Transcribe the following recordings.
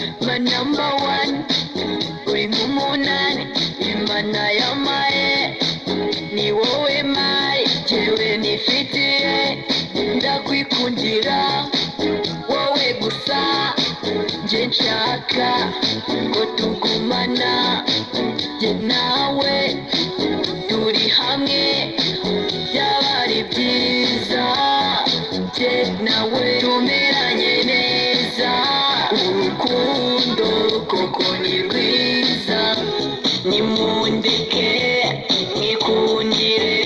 number one wima umunani imana y'amaye ni wowe mari jyewe nifitiye ndakwikundira wowe gusa njye nshaka ngo tugumana jye nawe turi hamwe byaba ari byiza jye nawe tumeranye neza urukundo koko ni rwiza nimundeke mwikundire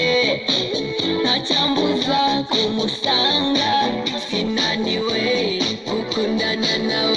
ntacyambuza kumusanga sinaniwe gukundana nawe